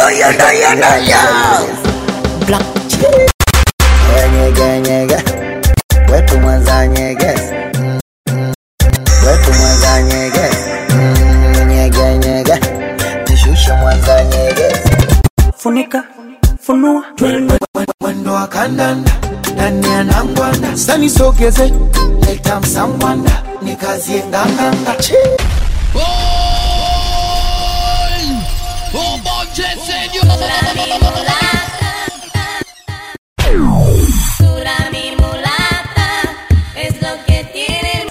yanda yanda ya Black nyege nyege wetu mwanza nyegezi Mm, mm. wetu mwanza nyegezi Mm, nyege nyege nishushe mwanza nyegezi funika funua mwendo wa kandanda ndani ya nangwanda sanisogeze leta msangwanda nikazie nganganga Dura mi mulata es lo que tiene.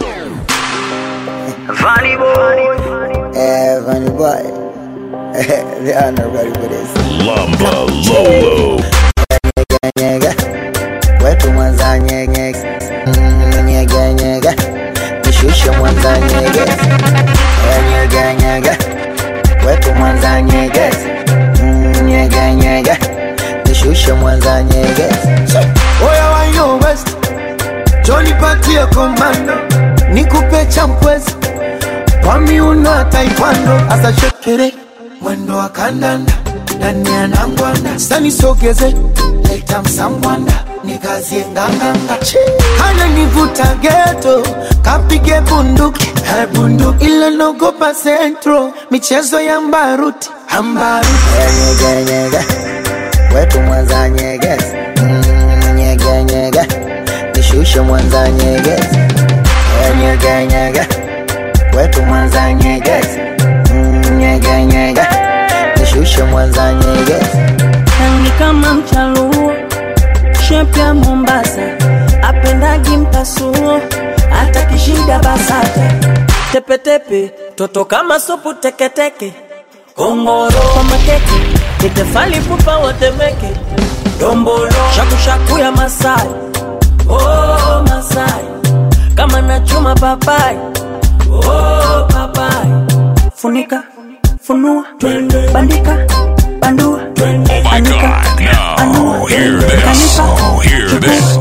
Eh, funny boy they are not ready for this Lumba Lolo. nyege wetu mwanza nyege Mm, nyege nyege nishushe mwanza nyegezi Eh, nyege nyege wetu mwanza nyegezi Mm, nyege nyege nishushe mwanza nyegezi oya wayo west jonipatie komando nikupe champwezi kwa miuno ya taekwondo asa shekere mwendo wa kandanda ndani ya nangwanda sanisogeze leta msangwanda nikazie nganganga hana nivuta geto kapige bunduki Eh, bunduki ila nogopa centro michezo ya mbaruti ambaruti nyege nyege wetu mwanza nyegezi Mm, nyege nyege nishushe mwanza nyegezi Eh, nyege nyege wetu mwanza nyegezi Mm, nyege nyege nishushe mwanza nyegezi rangi kama mchaluo shepu ya mombasa apendagi mpasuo hata kishida basata tepetepe toto kama supu teketeke kongoro kwa makeke nitefali pupa watemeke dombolo shakushaku ya masai oh, masai kama nachuma papai oh, papai funika funua bandika bandua Oh my anika god. Now, hear this. Oh, hear this.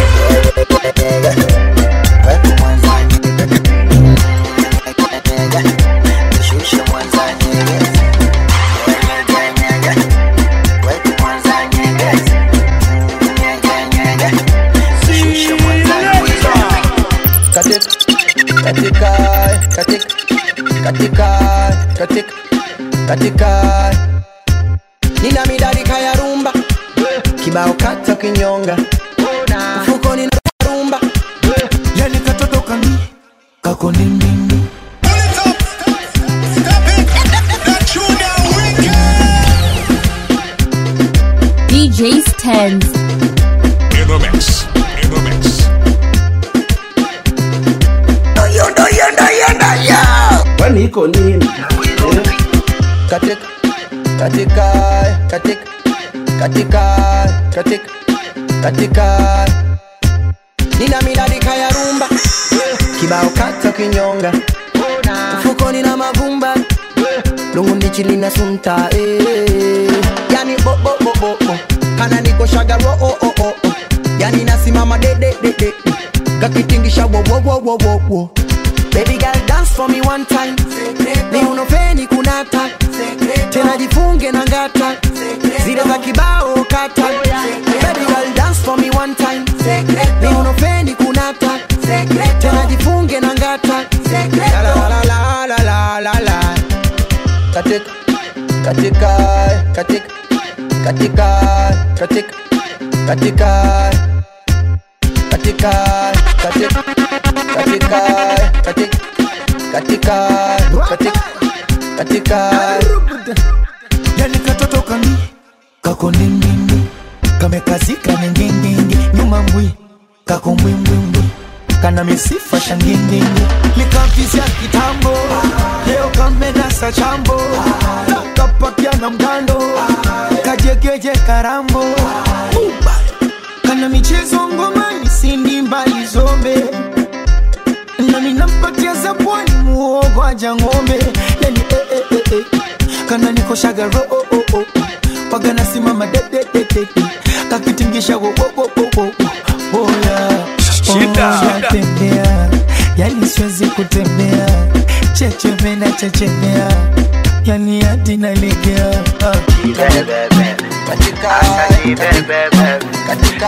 wetu mwanza nyegezi nishushe mwanza nyegezi nyege nyege wetu mwanza nyegezi nyege nyege nishushe mwanza nyegezi katika katika katika katika katika katika nina midadika ya rumba kibao kata kinyonga mfukoni na rumba yani katoto kami kako nindindi DJ Stens. In the mix. In the mix. yanda yanda yanda ya kwani iko nini katika katika katika katika katika katika nina midadika ya rumba kibao kata kinyonga mfukoni na mavumba lungu ndichi lina sunta eh. yani bo bo bo bo bo kana niko shagaro oh oh oh oh yani nasimama de de de de kakitingisha wo wo wo wo wo wo Baby girl dance for me one time ni unofeni kunata tena jifunge na ngata zile za kibao kata Baby girl dance for me one time ni unofeni kunata tena jifunge na ngata la la la la la la la la katika katika katika katika katika katika katika katika katika katika katika katika katika yani katoto kami kako nindindi kamekazika ningindindi nyuma mbwi kako mbwimbwimbwi kana misifa shangindindi likavizya kitambo leo kamedasa chambo kapakia na mgando kajegeje karambo kana michezo ngomani sindi mbali zombe nami nampatia za pwani muogo aja ng'ombe yani eh, eh, eh, eh. kana nikoshaga ro oh, oh, oh. paga nasimama de, de, de, de, de. kakitingisha wo, wo, wo, wo, wo, wo. oh, yeah. Shida. oh, natembea yani siwezi kutembea chechemena chechemea yani hadi nalegea Ah. katika katika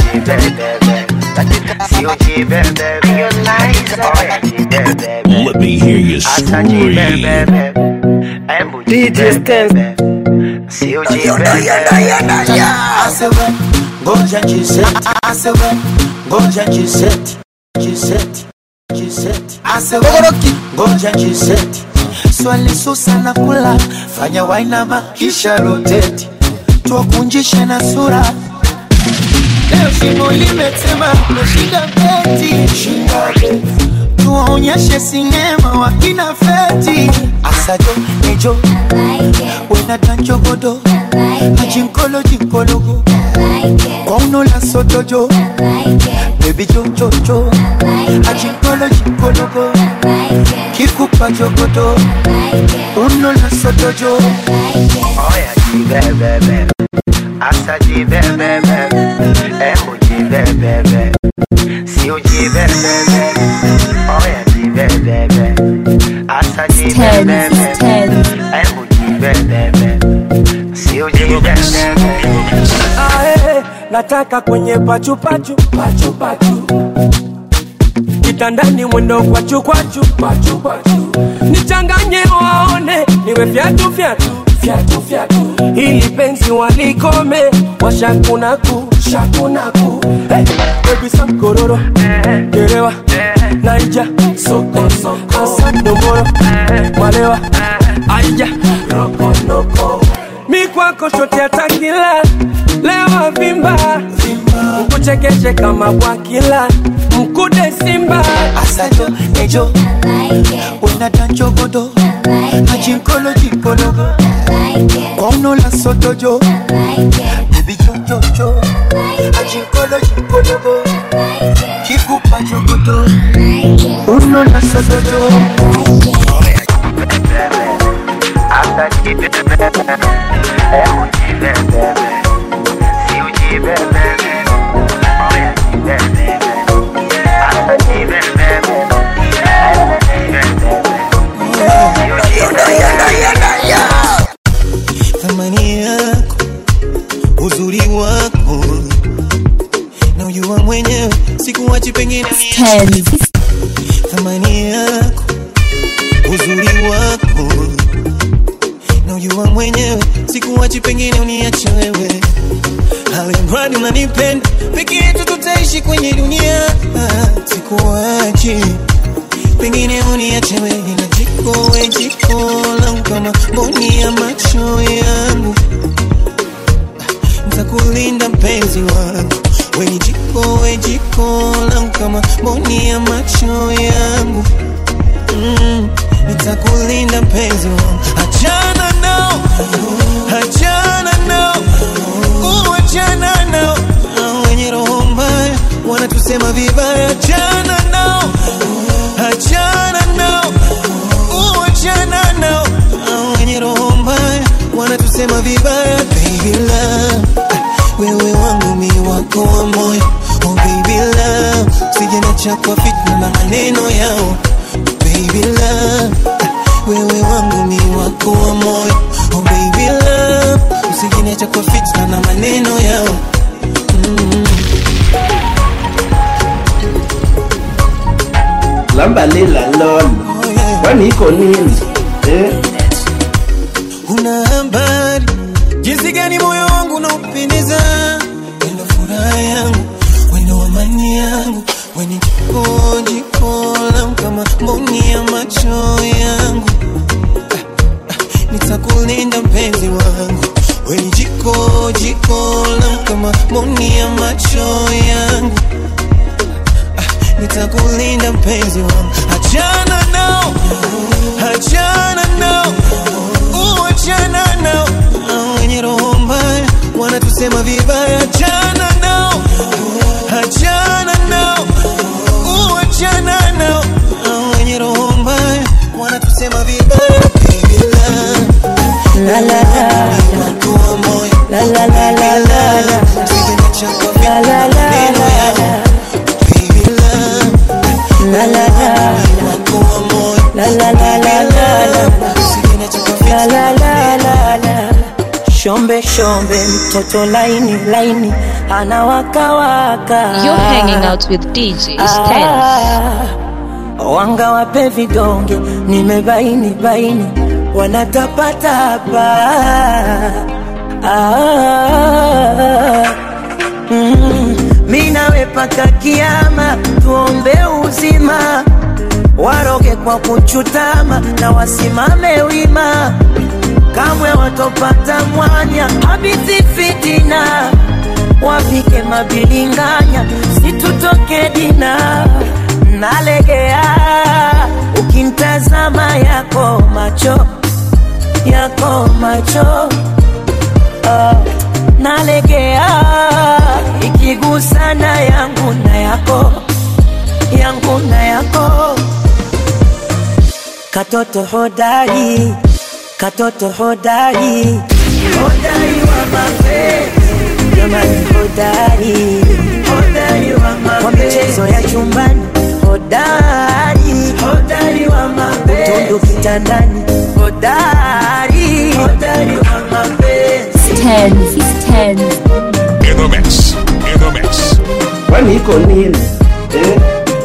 Let me hear you scream. DJ Stance. Asewe, ngoja jiseti Asewe, ngoja jiseti Jiseti, jiseti Asewe, ngoja jiseti Swali susa na kula Fanya wainama kisha roteti Tuwakunjishe na sura Leo shimo limetema Meshinda beti Shinda beti Tuwaonyeshe sinema wakina feti Asajo, nejo Wena tanchogodo Ajinkolo jinkologo Kwauno la sotojo Baby jo jo jo Ajinkolo jinkologo Kikupa jogodo Uno la sotojo Tens, tens. Ae, nataka kwenye pachupachu pachupachu kitandani mwendo kwachu kwachu pachu pachu nichanganye waone niwe fyatu fyatu fyatu fyatu ili penzi walikome washakunaku shakunaku hey, baby sankororo gerewa naija soko soko asa nomboro malewa aija rokonoko mi kwako shote atakila lewa vimba mkuchekeshe kama bwakila mkude simba Asajo, nejo Wena tanchogodo Ajinkolo jinkologo Kwauno la sotojo Baby jo jo jo Ajinkolo jinkologo Kikupa jogodo Uno la sotojo thamani yako uzuri wako na ujua mwenyewe sikuwachi pengine Tens. thamani yako uzuri wako na ujua mwenyewe sikuwachi pengine uniache wewe alimradi unanipenda peke yetu tutaishi kwenye dunia Ah, sikuwachi pengine uniache wewe na jiko we jiko langu kama mboni ya macho yangu nitakulinda mpenzi wangu we ni jiko we jiko langu kama mboni ya macho yangu mm, nitakulinda mpenzi wangu achana nao achana nao uachana nao Hao wenye roho mbaya wanatusema vibaya achana nao achana nao uachana nao Hao wenye roho mbaya wanatusema vibaya baby love wewe wangu mi wako wa moyo oh baby love sijenacha kwa fitna na maneno yao baby love wewe wangu mi wako wa moyo oh baby love usijeniacha kwa fitna na maneno yao lamba lila lolo oh yeah. kwani iko nini eh? una habari jinsi gani moyo wangu unaupendeza wendo furaha yangu wendo amani yangu weni jiko jiko langu kama mboni ya macho yangu Ah, ah, nitakulinda mpenzi wangu weni jiko jiko langu kama mboni ya macho yangu Ah, nitakulinda mpenzi wangu achana nao achana nao uachana nao Hao wenye roho mbaya wanatusema vibaya achana nao achana nao uachana nao Hao wenye roho mbaya wanatusema vibaya baby love La, la, la. wako wa moyo La, la, la, la, la, la. Usijeniacha kwa La, la, la, maneno la, yao. la. Baby love La, la, la. wako wa moyo La, la, la, shombe mtoto laini laini anawakawaka You're hanging out with DJ Stens. Ah, wanga wape vidonge nimebaini baini wanatapatapa ah, mm, mi nawe paka kiama tuombe uzima waroge kwa kuchutama na wasimame wima kamwe watopata mwanya habithi fitina wapike mabilinganya situtoke dina nalegea ukintazama yako macho yako macho ah, nalegea ikigusana yangu na yako yangu na yako katoto hodari katoto hodari hodari wa mapenzi jamani hodari hodari wa mapenzi kwa michezo ya chumbani hodari hodari wa mapenzi utundu kitandani hodari hodari wa mapenzi Stens. Stens. In the mix. In the mix. Kwani iko nini? Eh?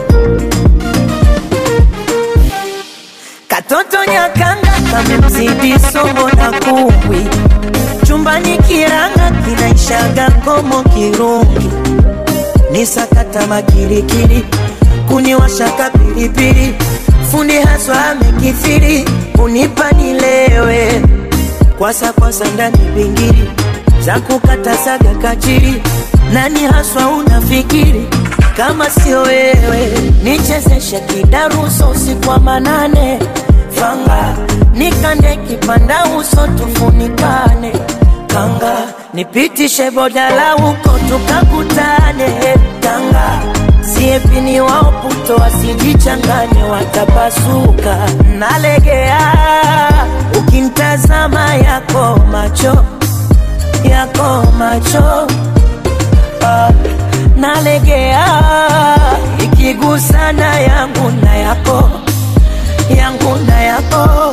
Katoto nyakanga kamemzidi somo na kumbwi, chumbani kiranga kinaishaga komo kirungi, ni sakata makirikiri, kuniwashaka pilipili, fundi haswa amekithiri, kunipa nilewe, kwasa kwasa ndani bingiri, za kukata saga kachiri, nani haswa unafikiri kama sio wewe, nichezeshe kidaruso usiku wa manane, fanga nikande kipanda uso tufunikane, kanga nipitishe bodala huko tukakutane, tanga siepini wao puto wasijichanganye, watapasuka. Nalegea ukimtazama yako macho yako macho ah, nalegea ikigusana yangu na yako yangu na yako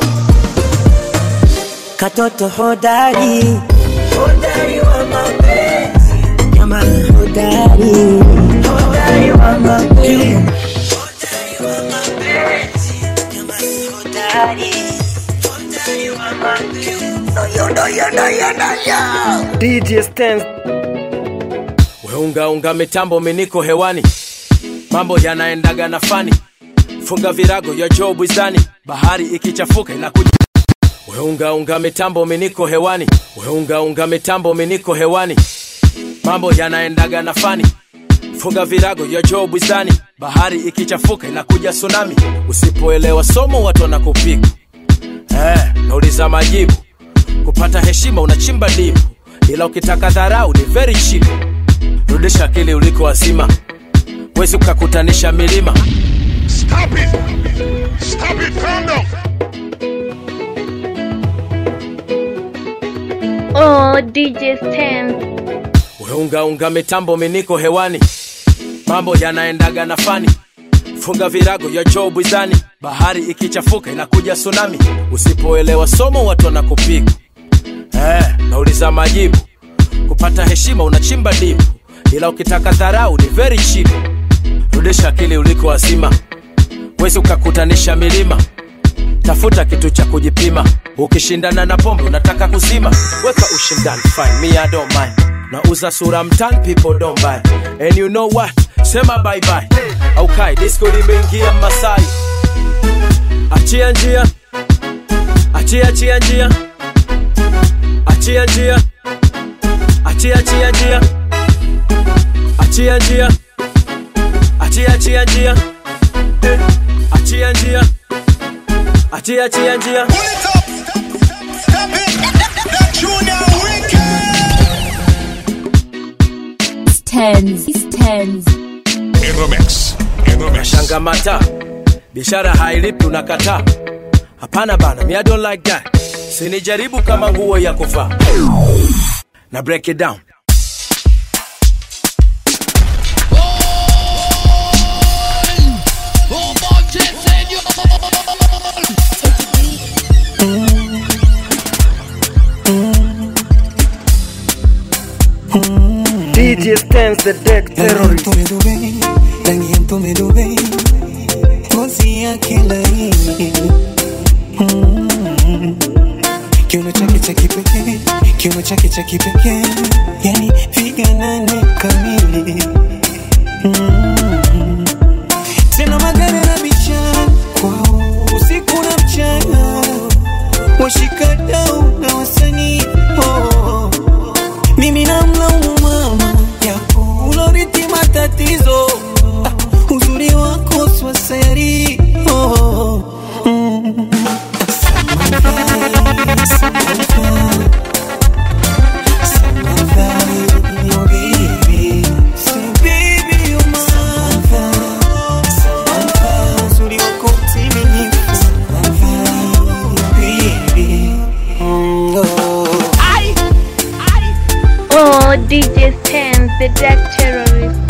katoto hodari hodari wa mapenzi jamani hodari hodari wa mapenzi hodari wa mapenzi jamani hodari hodari wa mapenzi Doyo, doyo, doyo, doyo. DJ Stens. Weungaunga mitambo miniko hewani, mambo yanaendaga na fani, funga virago ya Joe Bwizani, bahari ikichafuka inakuja. Weungaunga mitambo miniko hewani, weungaunga mitambo miniko hewani, mambo yanaendaga na fani, funga virago ya Joe Bwizani, bahari ikichafuka inakuja tsunami. Usipoelewa somo watu wanakupiga eh, nauliza majibu kupata heshima unachimba dipu, ila ukitaka dharau ni very cheap. Rudisha akili uliko wazima, wezi ukakutanisha milima. Stop it! Stop it! Calm down! Oh, DJ Stens. Weungaunga mitambo miniko hewani, mambo yanaendaga na fani, funga virago ya Joe Bwizani, bahari ikichafuka inakuja tsunami. Usipoelewa somo watu wanakupiga eh, nauliza majibu, kupata heshima unachimba dipu, ila ukitaka dharau ni very cheap. Rudisha akili uliko wazima, wezi ukakutanisha milima tafuta kitu cha kujipima ukishindana na pombe unataka kuzima weka ushindani fine me I don't mind nauza sura mtani people don't buy and you know what sema bye bye au kai disco limeingia masai achia njia achia achia njia achia njia achia achia njia achia njia achia achia njia Eh, achia njia achia achia njia Stens. Stens. In the mix. In the mix. shangamata biashara hailipi unakataa hapana bana me I don't like that sinijaribu kama nguo ya kuvaa na break it down DJ Stance the deck terrorist. rangi ya mtume Dubai, ngozi yake laini Mm. kiuno chake cha kipekee, kiuno chake cha kipekee, yani figa nane kamili Mm. tena magari na bichana kwao usiku na mchana, washikadau na wasanii oh. mimi namlaumu mama yako uloriti matatizo ah, uzuri wako swaseri oh. mm. Oh, DJ Stance the deck terrorist.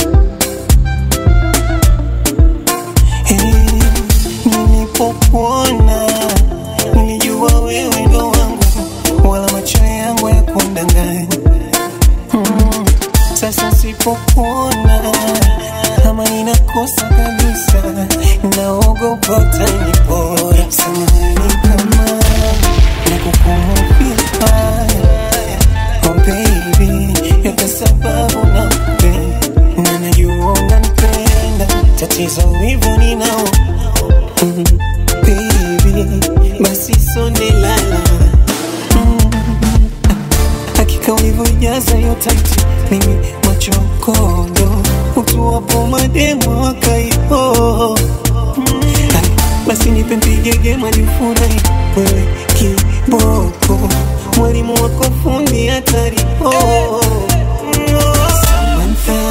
Nilipokuona nilijua wewe ndo wangu, wala macho yangu ya kundanganya. Mm, Sasa sipokuona kama ninakosa kabisa, naogopa utanipora. Samahani kama nakukumbuka Oh baby, yote sababu nakupenda na najua unanipenda, tatizo wivu ninao Mm, baby, basi sonde lala Mm, hakika ulivyojaza hiyo taiti, mimi machokondo utuwapo mademo wakaipo basi nipe mpigege malifurahi wewe kiboko mwalimu wako fundi hatari oh. Samantha.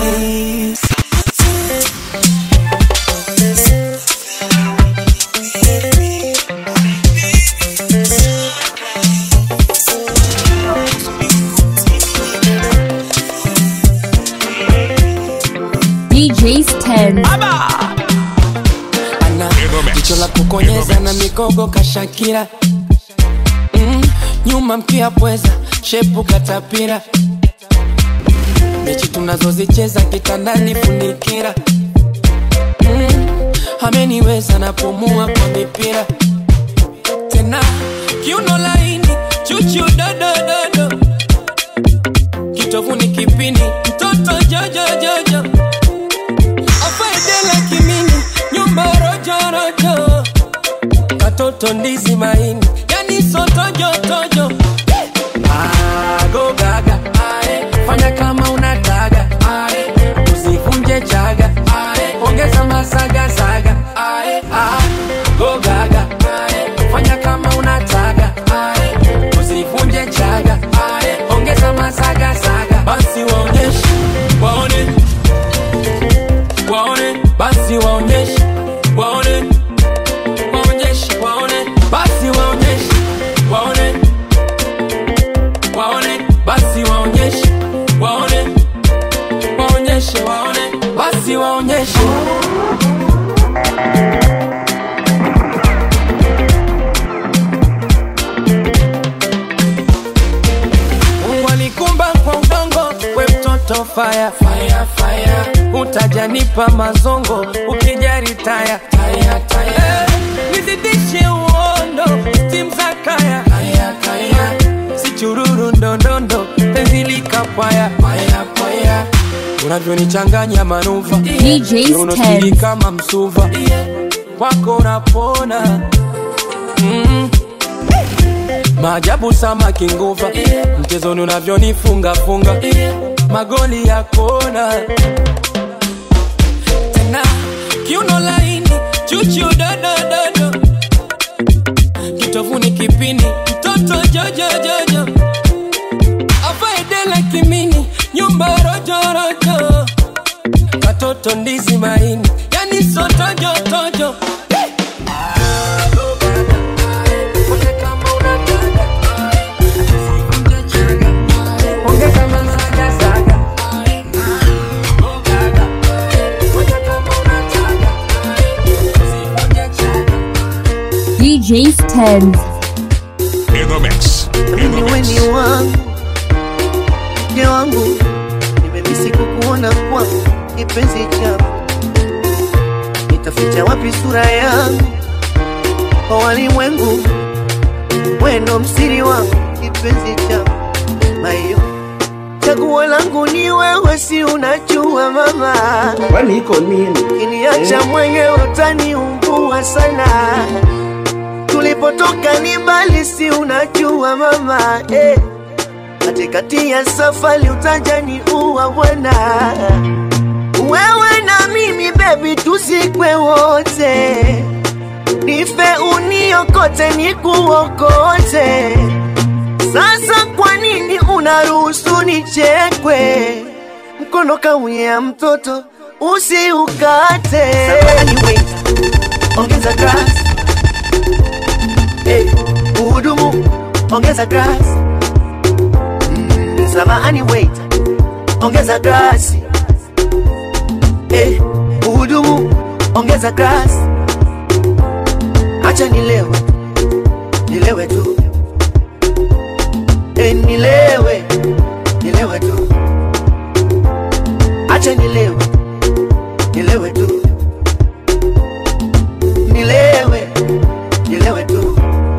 DJ Stance. ana jicho la kukonyeza na mikogo kashakira mm, nyuma mkia pweza shepu katapira mechi tunazozicheza kitandani funikira mm, ameniweza napumua kwa mipira tena kiuno laini chuchu dodododo kitovuni kipindi mtoto jojojojo afaedela kimini nyumba rojorojo katoto ndizi maini yani sotojotojo agogaga ae, fanya kama unataka ae, usivunje chaga ae, ongeza masagasaga ae, ah, gogaga ae, fanya kama unataka ae, usivunje chaga ae, ongeza masagasaga basi waonyeshe waone waone basi waonyeshe waone waonyeshe waone basi waonyeshe waone waone basi waonyeshe waone waonyeshe waone basi waonyeshe Mungu alikumba kwa udongo, we mtoto fire, fire, fire. Utajanipa mazongo ukijari taya, taya, taya. Eh, nizidishe uondo stim za kaya, kaya, kaya. Sichururu ndondondo penzi likapwaya, paya, paya. Unavyonichanganya manuva DJ Unostiri Stance. kama msuva kwako unapona mm. Maajabu samaki nguva mchezoni unavyonifunga funga magoli ya kona tena kiuno laini chuchu dodododo kitovuni kipini mtoto jojojojo afaedela kimini nyumba rojorojo katoto ndizi maini yani sotojotojo DJ Stance. In the mix. In the Wewe mix. ni wangu, mke wangu, nimemisi sikukuona kwa kipenzi changu, nitaficha wapi sura yangu kwa walimwengu? Wendo msiri wangu, kipenzi changu, mayo chaguo langu ni wewe, si unajua mama, Kwani iko nini? kiniacha mwenyewe utaniumbua sana. Tulipotoka ni mbali, si unajua mama eh. Katikati ya safari utajani uwa bwana, wewe na mimi baby, tuzikwe wote, nife uniokote, nikuokote. Sasa kwa nini unaruhusu nichekwe? Mkono kauya mtoto usiukate. Samahani, wait. Ongeza grass. Hey, uhudumu ongeza grass. Mm, samahani wait. Ongeza grass. Hey, uhudumu ongeza grass. Acha nilewe. Nilewe tu. Hey, nilewe. Nilewe tu. Acha nilewe. Nilewe tu. Nilewe. Nilewe tu.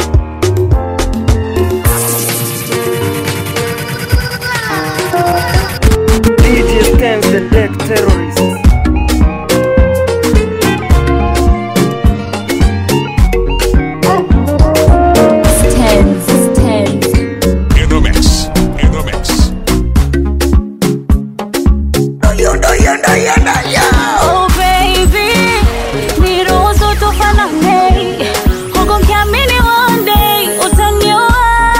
DJ stands the deck terrorists. In the mix. In the mix. Oh baby, niruhusu tufanane, huku nikiamini one day utaniwahi.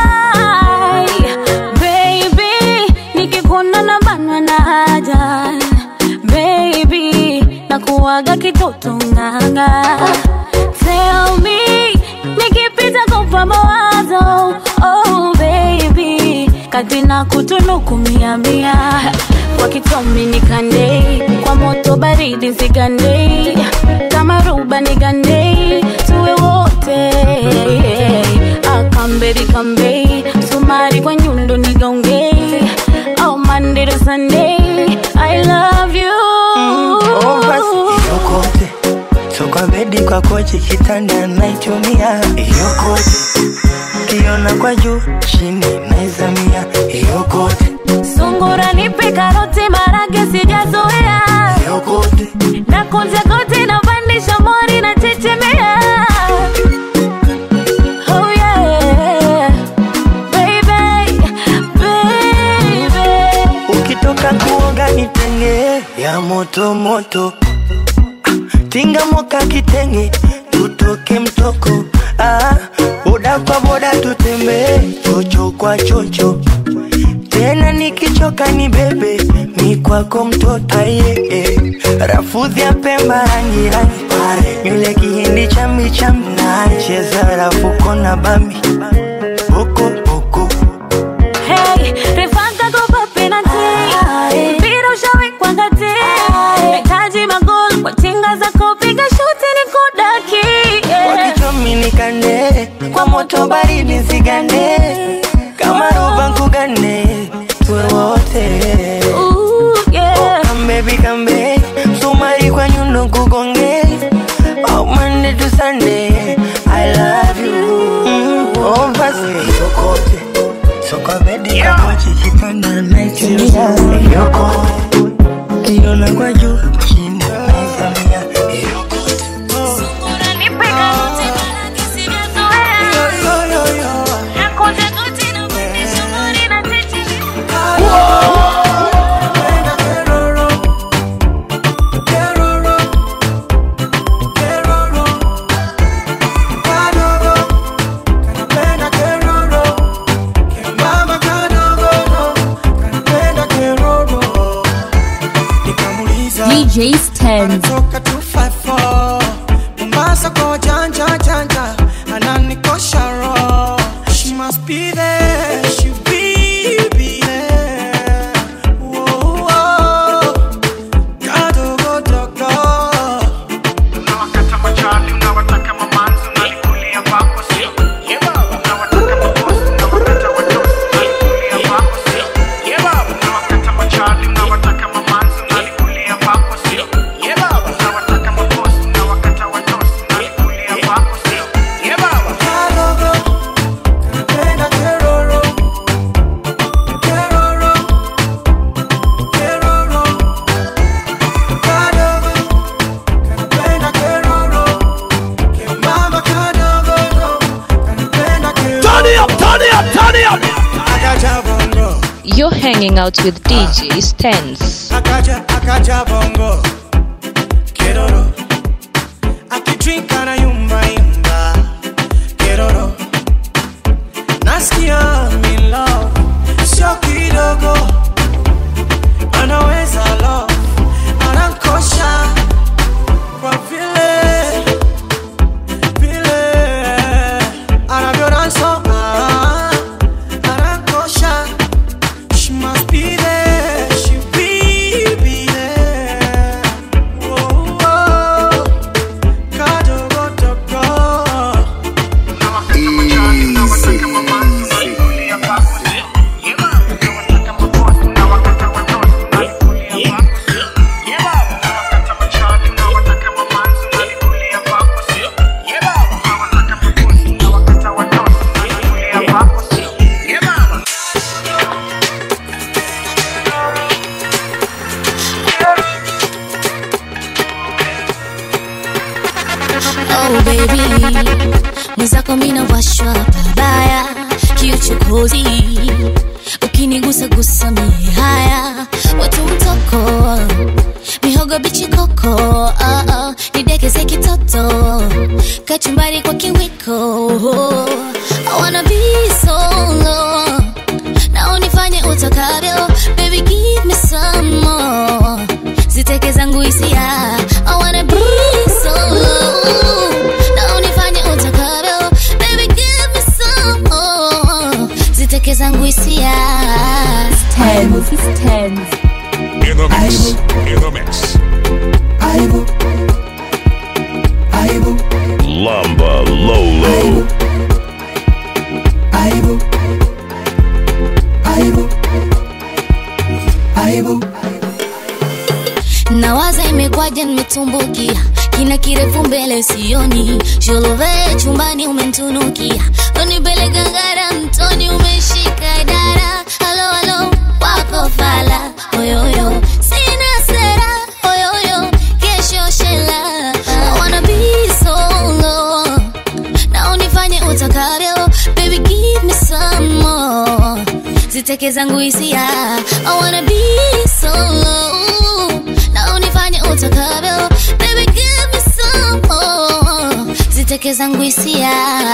Baby, nikikuona na banwa na haja. Baby, nakuwaga kitoto nganga. Tell me, nikipita kupa mawazo. Oh baby, kati na kutunuku mia mia kwa kitomi nikande kwa moto baridi nsigande kama ruba nigande tuwe wote akamberi kambe sumari kwa nyundo nigaunge oh Monday to Sunday I love you Oh, basi hiyo kote so kwa bedi kwa kochi kitanda naitumia hiyo kote kiona kwa juu chini naizamia hiyo kote sungura nipe karoti marage sijazoea hiyo kote na kunja kote na pandisha mori na chechemea oh yeah baby baby ukitoka kuoga nitenge ya moto moto tinga moka kitenge tutoke mtoko ah, boda kwa boda tutembee chocho kwa chocho tena nikichoka ni bebe mi kwako mtoto aye eh. rafudhi ya pemba rangi rangi nywele kihindi chambi chambi cheza rafuko na bambi boko boko Hey, refanga kopa penalty. Mpira ushawekwa ngati. Nahitaji magoli kwa tinga zako, piga shuti nikudaki. Yeah. wakichomi nikande kwa moto baridi nsigande kama roba nkugane tuwe wote Ooh, yeah. kambebi kambe sumari kwa nyundo kugonge oh, Monday to Sunday I love you mm, oh, basi yokote soka bedi kamochi kitanda naitumia yokote kiona kwa juu chini naizamia yokote Sungura nipe karoti, marage sijazoea. Na kunja kote na pandisha mori na chechemea. nikamuliza hanging out with DJ Stens. akaja akaja bongo keroro akitwika na yumba yumba keroro nasikia milo sio kidogo anaweza lo anankosha kwa vile vile anavyonasoma anankosha She must be there, she will be there. Whoa, whoa. Kadogo dogo. Oh baby, mwenzako mina washwa pabaya kiuchokozi, ukinigusa gusa mie haya watu mtoko mihogo bichi koko oh, oh, nidekeze kitoto kachumbari kwa kiwiko I wanna be solo na unifanye utakavyo baby give me some more ziteke zangu hisia I wanna be solo na unifanye utakavyo baby give me some more ziteke zangu hisia In the mix. In the mix. Lamba Lolo. nawaza imekwaja nimetumbukia kina kirefu mbele sioni sholove chumbani umentunukia unipeleka ngara mtoni umeshika dara halo halo wako fala oyoyo sina sera oyoyo kesho shela I wanna be solo na unifanye utakavyo baby give me some more ziteke zangu hisia I wanna be solo na unifanye utakavyo baby give me some more ziteke zangu hisia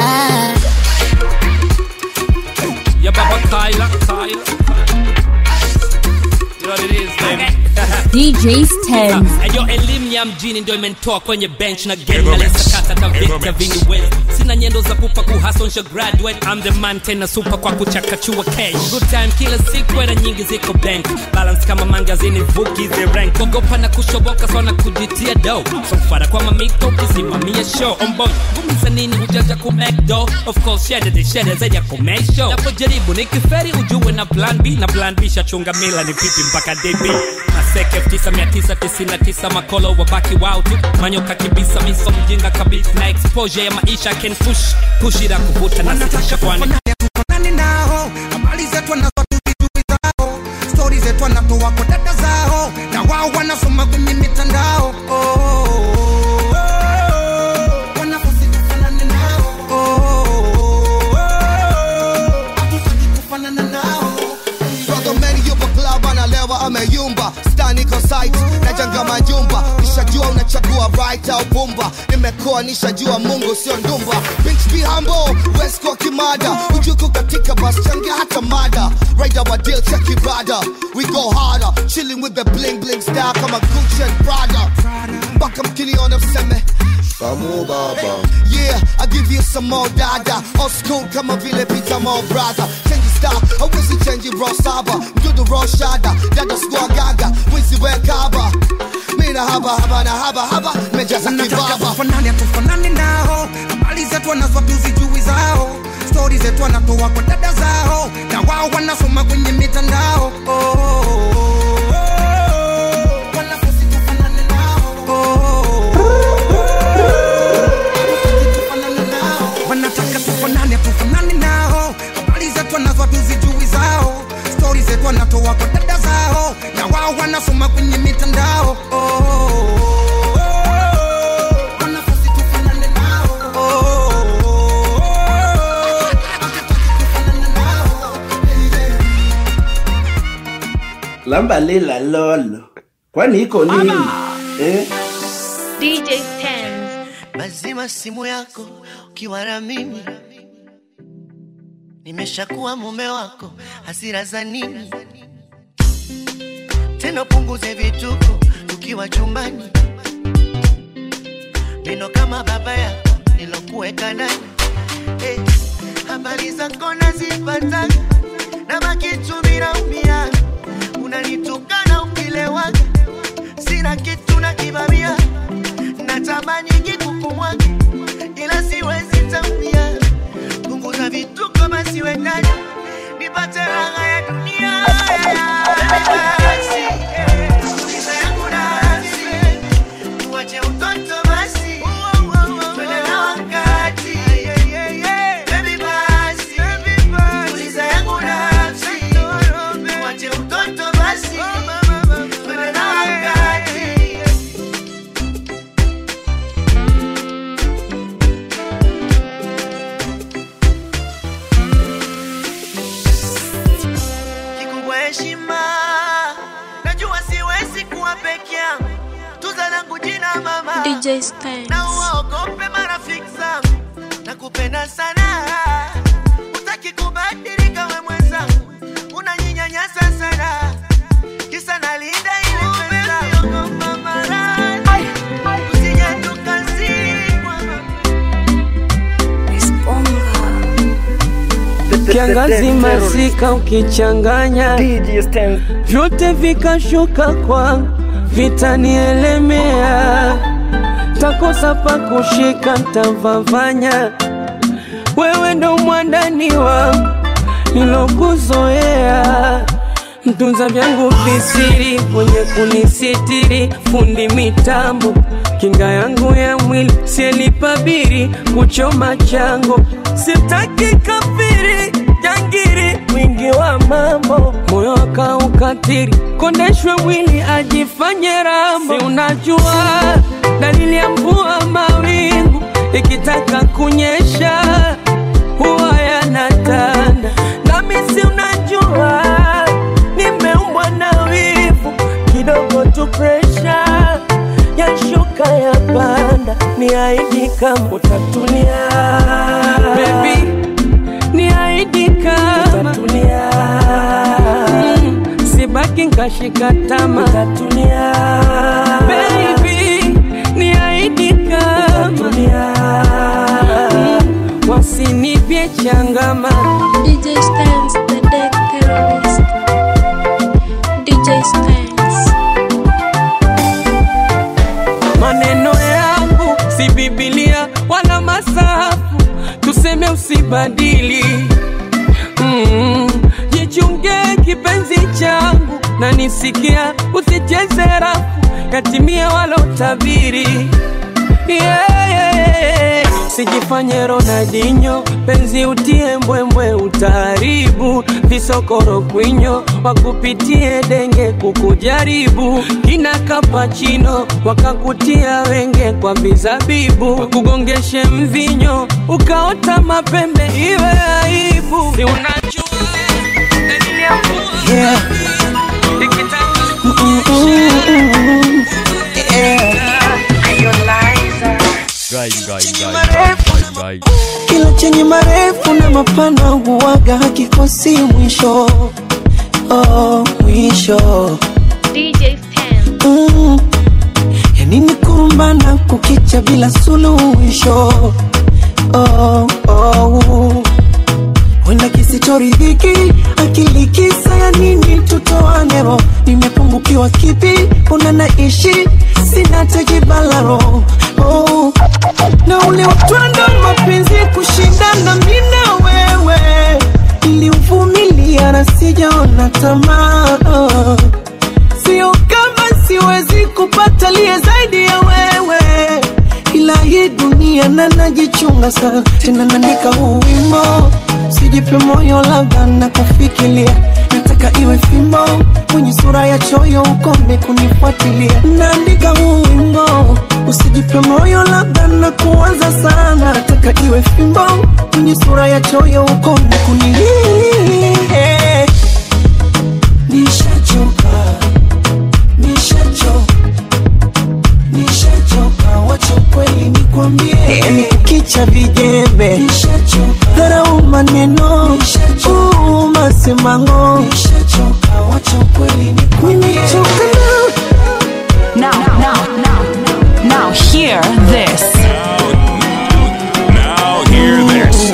Ya baba Kyla, Kyla. You know what it is, baby. DJ Stens. Ayo elimu ya mjini ndio imenitoa kwenye bench na game In the na mix. lesa kata ta In the Victor mix. Vini West. Sina nyendo za pupa kuhasonsha graduate I'm the man tena super kwa kuchakachua cash Good time kila siku era nyingi ziko bank Balance kama mangazini vuki the rank Kogopa na kushoboka sana kujitia do So mfara kwa mamiko kisimamia show On boy gumiza nini hujaja ku make do Of course shede de shede zaidi ya ku make show Napojaribu nikiferi ujue na plan B Na plan B shachunga mila ni pipi mpaka DB Maseke 9999 makolo wabaki wao tu manyoka kibisa miso mjinga kabisa na exposure ya maisha can push push ila kuvuta na sitisha kwani nani nao habari zetu wanazo tuzijui zao stori zetu wanatoa kwa dada zao na wao wanasoma kwenye mitandao oh, oh, oh, oh. Wanafunzi tufanane nao oh, oh, oh, oh. Hatutaki kufanana nao Brother Manny yupo club analewa ameyumba Stan iko site najenga majumba Nishajua unachagua right au bumba Nimekoa nishajua Mungu sio ndumba Bitch be humble, West kwa kimada Ujuku katika bus changia hata mada Rider wa deal check ibada We go harder, chilling with the bling bling style kama Gucci and Prada Mpaka mkiniona mseme Kamu baba Yeah, I give you some more dada Old school kama vile Peter Mo brother Change style, hawezi change raw saba Mdudu raw shada, dada squad gaga Wizi we kaba Mina haba haba na haba haba Mejaza Wanataka kibaba tufanane tufanane nao habari zetu wanazo tuzijui zao stori zetu wanatoa kwa dada zao na wao wanasoma kwenye mitandao oh, oh, oh, oh. Wanafunzi tufanane nao oh, oh, oh, oh. wanataka tufanane tufanane nao habari zetu wanazo tuzijui zao stori zetu wanatoa kwa dada zao na wao wanasoma kwenye mitandao oh, oh, oh, oh. Wanafunzi tufanane nao oh, oh, oh, oh. samba lila lolo kwani iko nini eh? DJ Stans. Mazima simu yako ukiwa na mimi, nimeshakuwa mume wako, hasira za nini tena? Punguze vituko tukiwa chumbani, neno kama baba yako nilokuweka ndani eh, habari zako nazipata na makitu vinaumia, unanitukana ukilewaga, sina kitu na kibamia natamani kikukumwaga ila siwezi tambia. Punguza vituko basi wendani nipate raha ya dunia. Basi, tuliza yangu nafsi, tuache utoto basi, twende na wakati. Baby basi, tuliza yangu nafsi, tuache utoto basi, twende na wakati. kikubwa heshima. Najua siwezi kuwa peke yangu, tuza langu jina mama, DJ Stans. na uwaogope marafiki zangu, nakupenda sana, utaki kubadilika we mwenzangu, unaninyanyasa sana, kisa nalinda ile pesa. Ogopa maradhi, usije tukazikwa. kiangazi masika ukichanganya vyote vikashuka kwangu vitanielemea takosa pa kushika ntavavanya wewe ndo mwandani wangu nilokuzoea mtunza vyangu visiri mwenye kunisitiri fundi mitambo kinga yangu ya mwili sielipabiri kuchoma chango sitaki kafiri jangiri mwingi wa mambo moyo akaukatiri kondeshwe mwili ajifanye rambo si unajua dalili ya mvua mawingu ikitaka kunyesha huwa yanatanda nami si unajua nimeumbwa na wivu kidogo tu presha yashuka ya panda ni aidi kama utatulia Baby, ni aidi kama utatulia mm, sibaki nkashika tama utatulia Baby, ni aidi kama utatulia mm, wasinipye changama DJ Stans, the deck terrorist. DJ Stans. maneno yangu si Biblia wala masafu, tuseme usibadili. Mm, jichunge kipenzi changu na nisikia, usicheze rafu yatimia walotabiri yeah, yeah. Sijifanye Ronaldinho, penzi utie mbwembwe, utaharibu visokoro kwinyo, wakupitie denge kukujaribu, kina kapachino wakakutia wenge kwa vizabibu, wakugongeshe mvinyo ukaota mapembe, iwe aibu. Si unajua dalili ya mvua Yeah. ikitaka kila chenye marefu na mapana huwaga hakikosi mwisho oh, mwisho DJ Stans. mm. yanini kurumbana kukicha bila suluhisho oh, oh. wenda kisichoridhiki akili kisa ya nini tutoane roho nimepungukiwa kipi una naishi sina tejibalaro oh. na ule utwando mapenzi kushindana mina wewe niliuvumilia na sijaona tamaa oh. sio kama siwezi kupata liye zaidi ya wewe ila hii dunia na najichunga sana tena naandika huu wimbo sijipe moyo labda na kufikiria nataka iwe fimbo kwenye sura ya choyo ukome kunifuatilia naandika huu wimbo usijipe moyo labda na kuwaza sana nataka iwe fimbo kwenye sura ya choyo ukome kunilia nishachoka acha vijembe dharau maneno uu, masemango nimechoka nao Now, now, now, now, hear this. Now hear this.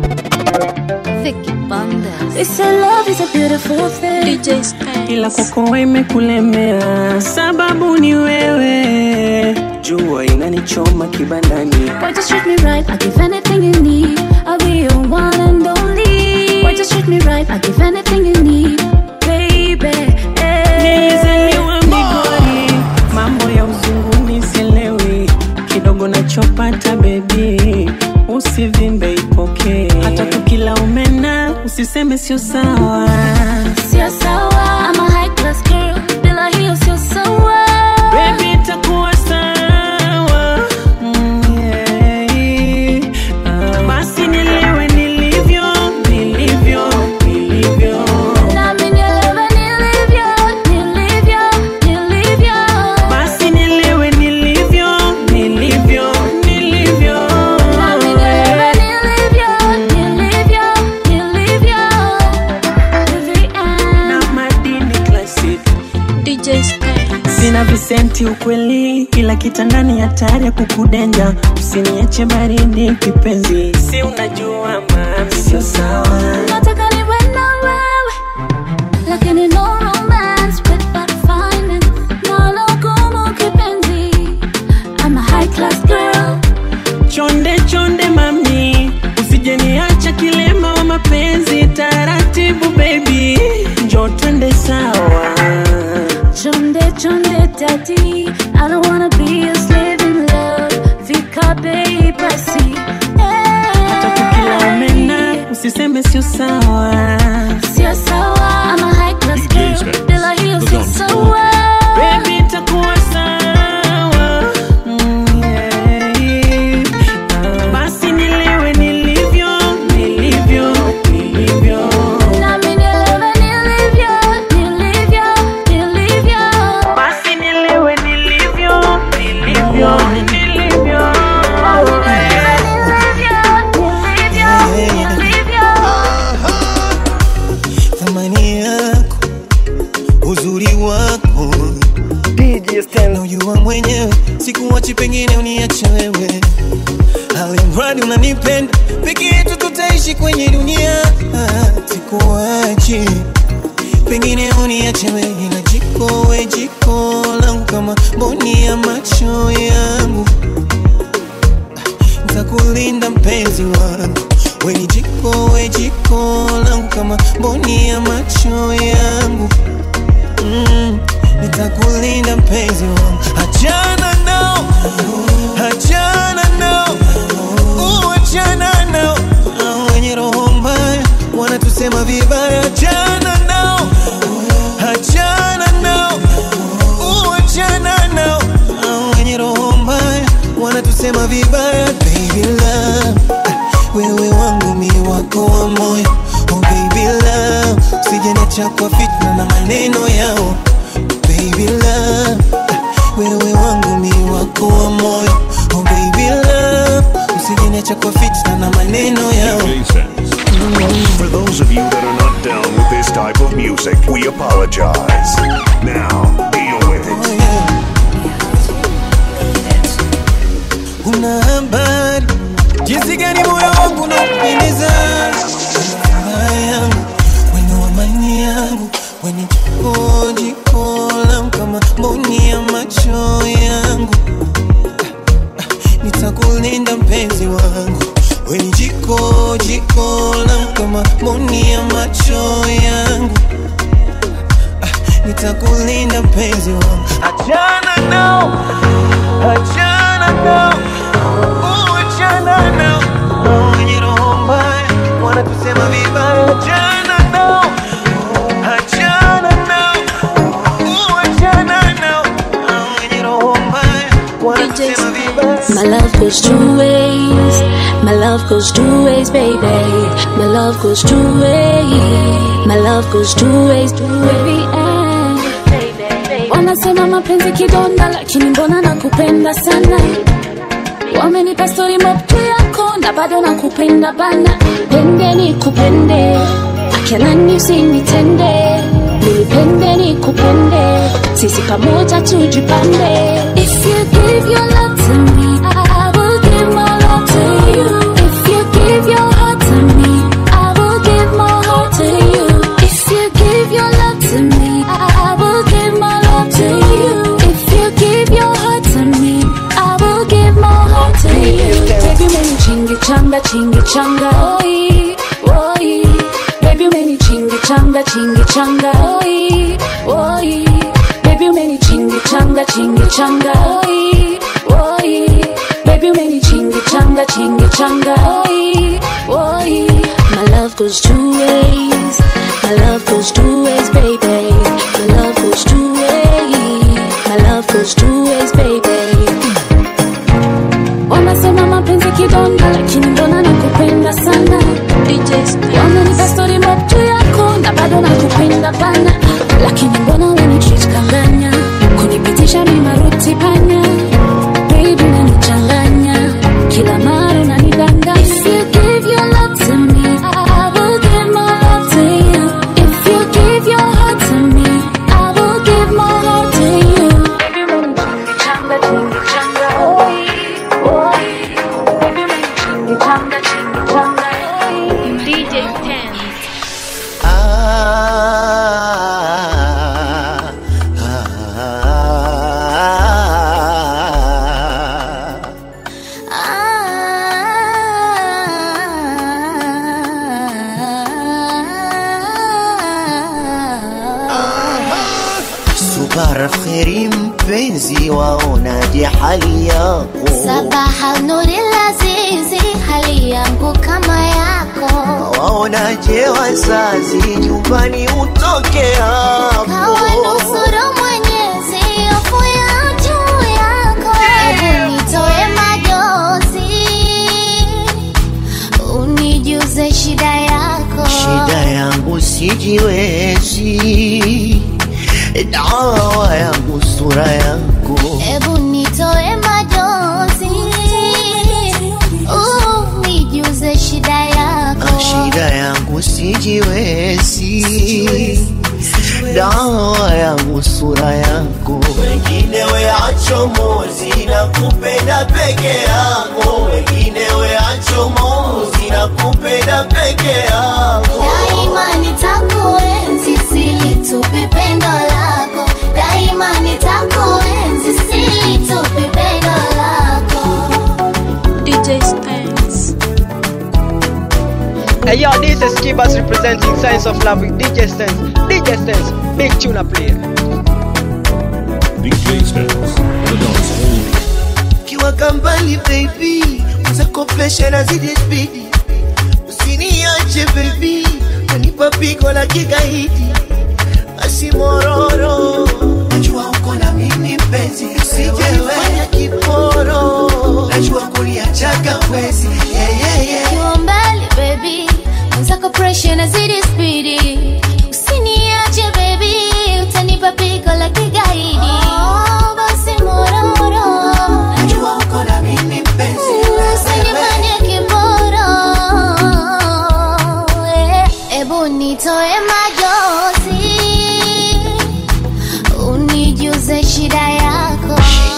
They say love is a beautiful thing. DJ's ila kwako imekulemea, sababu ni wewe. Jua inanichoma kibandani, Why just treat me right? I give anything you need. I'll be your one and only. Why just treat me right? I give anything you need, baby. nilizaliwa Migori, mambo ya uzunguni sielewi, kidogo nachopata bebi, usivimbe ipokee, hata tukila umena usiseme sio sawa. Sio sawa. I'm a high class girl. Bila hiyo sio sawa. Baby, itakuwa sawa. Mm, yeah. Ah, Basi nielewe nilivyo, nilivyo, nilivyo. Nami nielewe nilivyo, nilivyo, nilivyo. Basi nielewe nilivyo, nilivyo, nilivyo. Nami nielewe nilivyo, nilivyo, nilivyo. To the end. Na madini classic. DJ's Sina visenti ukweli, ila kitandani hatari ya kukudenja. Usiniache baridi kipenzi, si unajua mami, sio sawa. Nataka niwe na wewe, lakini no romance without finance. Nalo gumu kipenzi. I'm a high class girl. Chonde chonde mami, usije niacha kilema wa mapenzi. Taratibu baby, njo twende sawa. Chonde chonde daddy, I don't wanna be a slave in love. Fika bei basi. Hata tukila umena, usiseme sio sawa. Sio sawa. I'm a high class girl. Bila hiyo sio sawa. Baby, itakuwa sawa. Mm, yeah. Ah, Basi nielewe nilivyo, nilivyo, nilivyo. Nami nielewe nilivyo, nilivyo, nilivyo. Basi nielewe nilivyo, nilivyo, nilivyo. Thamani yako, uzuri wako naujua mwenyewe, sikuwachi pengine uniache wewe, alimradi unanipenda, peke yetu tutaishi kwenye dunia, sikuwachi pengine uniache wewe, ila jiko we jiko langu kama mboni ya macho yangu, ntakulinda mpenzi wangu we ni jiko we jiko langu kama mboni ya macho yangu mm, nitakulinda mpenzi wangu achana nao achana nao uh, achana nao Hao wenye roho mbaya wanatusema vibaya achana nao achana nao uh, achana nao Hao wenye roho mbaya wanatusema vibaya baby love wewe wangu mi wako wa moyo oh baby love usijeniacha kwa fitna na maneno yao baby love wewe wangu mi wako wa moyo oh baby love usijeniacha kwa fitna na maneno yao For those of you that are not down with this type of music, we apologize. Now, deal with it. una habari jinsi gani moyo wangu unapendeza furaha yangu weno amani yangu weni jiko jiko langu kama mboni ya macho yangu nitakulinda mpenzi wangu weni jiko jiko langu kama mboni ya macho yangu nitakulinda mpenzi wangu achana nao achana nao uh, achana nao Hao wenye roho mbaya wanatusema vibaya achana nao achana nao uh, achana nao Hao wenye roho mbaya wanatusema vibaya My love goes two ways. My love goes two ways, baby. My love goes two ways. My love goes two ways to every end. Wanasema mapenzi kidonda, lakini mbona nakupenda sana. Wamenipa story mob tu yako na bado nakupenda bana pende nikupende akinani usinitende nipende nikupende sisi pamoja tujipande if you give your love to me I will give my love to you if you give your heart to me I will give my heart to you if you give your love to me I will give my love to you if you give your heart to me I will give my heart to you baby meni chingi changa chingi changa oi oi baby meni chingi changa chingi changa oi oi baby meni chingi changa chingi changa oi oi baby meni chingi changa chingi changa oi oi my love goes two ways my love goes two ways baby my love goes two ways my love goes two ways baby wanasema mapenzi kidonda lakini mbona nakupenda sana wamenipa stori mob juu yako na bado nakupenda bana lakini mbona unanitreat kanganya kunipitisha mimaruti panya baby unanichanganya kila mara unanidanga If you give your love to me, I will give my love to you. If you give your heart to me, I will give my heart to you. Baby, unanichanga, changa, changa, oi, oi. Baby, unanichanga, changa, changa, oi. DJ Stan. Subara kheri mpenzi, waonaje hali yako? Sabaha nuri lazizi, hali yangu kama yako. Waonaje wazazi, nyumbani utoke hapo? Kawanusuru Mwenyezi, hofu ya juu yako. Hebu nitoe majozi, unijuze shida yako. Shida yangu sijiwezi, dawa yangu sura yako. Hebu nitoe majozi, unijuze shida yako. Shida yangu sijiwezi, dawa yangu sura yako. Wengine weacho mozi na kupenda peke yako, wengine weacho mozi na kupenda peke yako. Daima nitakuenzi, silitupi pendo lako. Daima nitakuenzi, silitupi pendo lako. DJ Spence. Hey yo, this is Skibas representing Science of Love with DJ Stens. DJ Stens, big tuna player. DJ Stens, the dance hall. Kiwa kambali baby, zako presha na zidi spidi, usiniache baby, unipa pigo la kigaidi, asimororo, najua uko na mimi mpenzi, usijefanya kiporo, najua kuniachaga wezi, yeah, yeah, yeah. Ukiwa mbali baby, mwenzako pressure nazidi spidi. Usiniache baby, utanipa pigo la kigaidi. Oh, basi mororo, najua uko na mimi mpenzi, usinifanye kiboro. Eh, Ebu nitoe majozi, unijuze shida yako.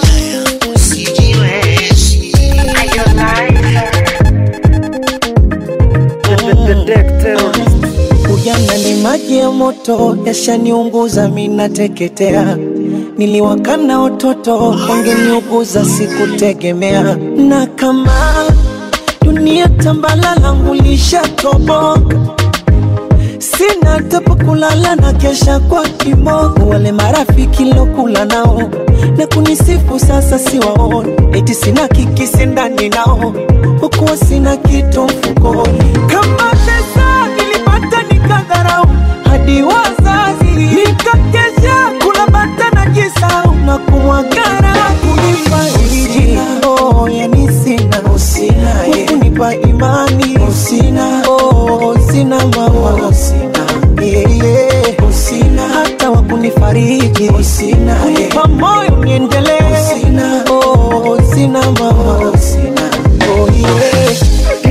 Ujana ni maji ya moto, yashaniunguza minateketea. Niliwakana watoto, wangeniuguza sikutegemea. Na kama dunia tambala langu lishatoboka, sina hata pa kulala na kesha kwa kimogo. Wale marafiki lokula nao na kunisifu sasa siwaoni, eti sina kikisi ndani nao, hukuwa sina kitu mfukoni. Kama pesa nilipata nikadharau, hadi wazazi nikakesha kula bata na jisau na kumwagara kunifariji. Oh, yani sina usina, kunipa imani usina, oh, sina mama usina, yeah, yeah. usina hata wa kunifariji usina, kunipa moyo niendelee usina, oh, sina mama usina, oh, yeah.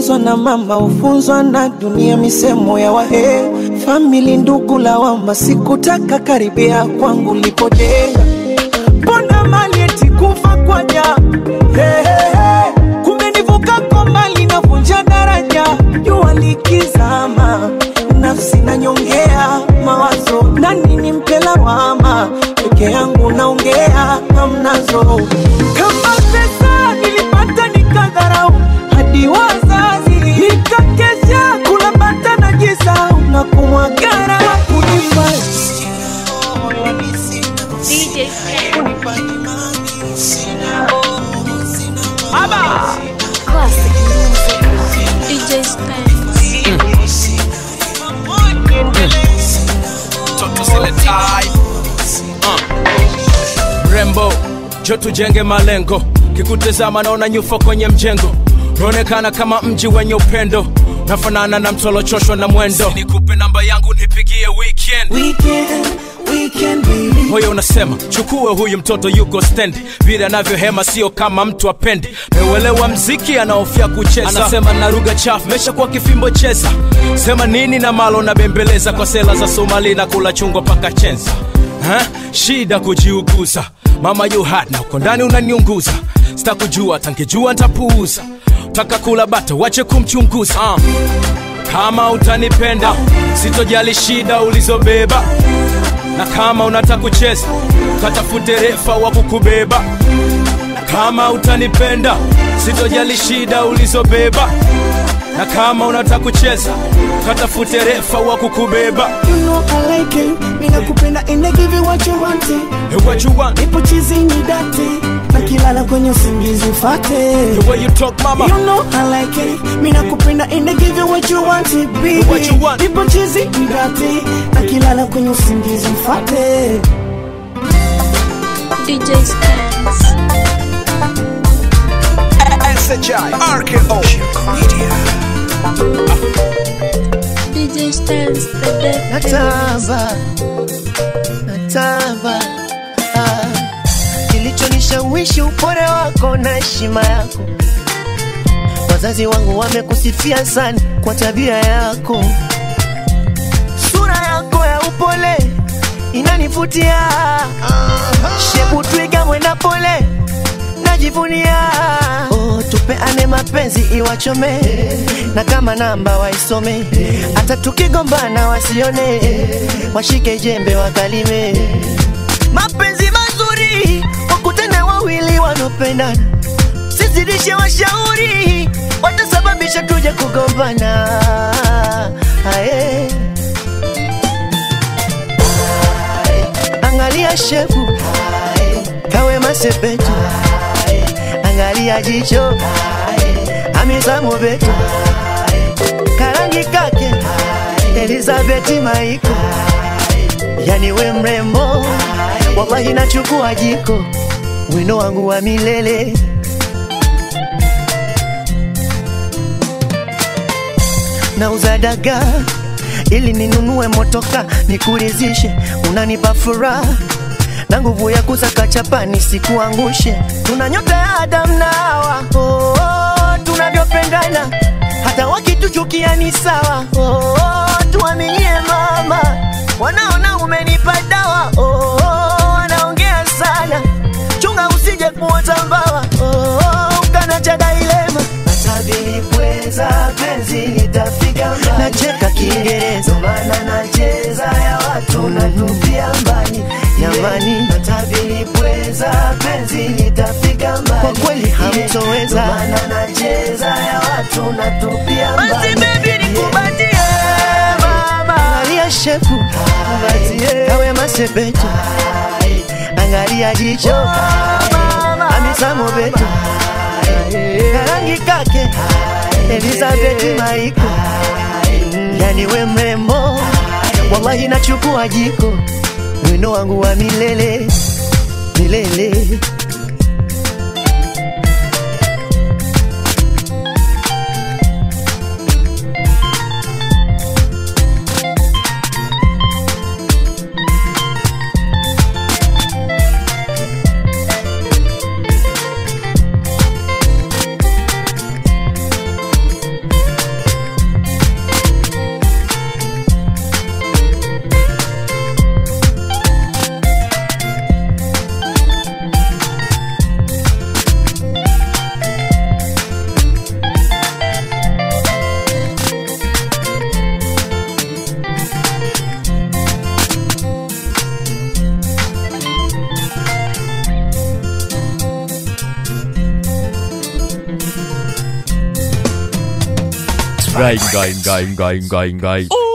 ukifunzwa na mama ufunzwa na dunia, misemo ya wahe famili, ndugu, lawama. Sikutaka karibia kwangu lipojenga, mbona mali eti kufa kwa ja hey, hey, hey. Kumbe nivuka kwa mali navunja daraja, jua likizama nafsi nanyongea mawazo, nani nimpe lawama? Peke yangu naongea hamnazo, kama pesa nilipata nikadharau hadi wazazi nikakesha kula bata na jisau na kumwagara kunifanya DJ Classic music. DJ Spence. Toto zile tai uh. Rembo jo tujenge malengo kikutazama naona nyufa kwenye mjengo unaonekana kama mji wenye upendo nafanana na mtolochoshwa na mwendo nikupe namba yangu nipigie weekend weekend, weekend baby. moyo unasema chukue huyu mtoto yuko stendi vile anavyohema sio kama mtu apendi meuelewa mziki anaofia kucheza anasema na lugha chafu mesha kwa kifimbo cheza sema nini na malo na bembeleza kwa sela za somali na kula chungwa paka chenza ha? shida kujiuguza mama you hot na uko ndani unaniunguza sitakujua tangejua ntapuuza taka kula bata wache kumchunguza uh. kama utanipenda sitojali shida ulizobeba na kama unataka kucheza katafute refa wa kukubeba na kama utanipenda sitojali shida ulizobeba na kama unataka kucheza katafute refa wa kukubeba You know I like it. Mina kupenda and I give you what you want it. Hey, what you want? Ipo chizi ni dati. Nakilala kwenye usingizi ufate. The way you talk mama You know I like it. Mina kupenda and I give you what you want it, baby. What you want? Ipo chizi ni dati. Nakilala kwenye usingizi ufate. DJ Spence. SHI RKO DJ Spence, the dead. natamba natamba ah. kilichonishawishi upole wako na heshima yako wazazi wangu wamekusifia sana kwa tabia yako sura yako ya upole inanivutia shepu twiga mwenda pole najivunia oh, tupeane mapenzi iwachome na kama namba waisome hata tukigombana wasione washike jembe wakalime mapenzi mazuri wakutane wawili wanaopendana sizidishe washauri watasababisha tuje kugombana Aye. angalia shefu kawe masepetu angalia jicho amizamo betu karangi kake elizabeti maiko yani we mrembo wallahi nachukua jiko wino wangu wa milele nauza dagaa ili ninunue motoka nikurizishe unanipa furaha na nguvu ya kusaka chapa nisikuangushe tuna nyota ya Adam na Hawa oh, oh, tunavyopendana hata wakituchukia ni sawa oh, oh, tuaminie mama wanaona umenipa dawa oh, oh, wanaongea sana chunga usije kuota mbawa oh, oh, ukana cha dailema Atabilipweza penzi litafika mbali nacheka Kiingereza maana nacheza ya watu natupia mbali jamani Atabilipweza penzi litafika mbali kwa kweli hamtoweza maana nacheza ya watu natupia mbali basi baby nikubatie mama angalia shepu kawe masepetu angalia jicho amisamo betu karangi kake Elizabeth Maiko yani we mrembo wallahi nachukua jiko wino wangu wa milele milele ngai ngai ngai ngai ngai ngai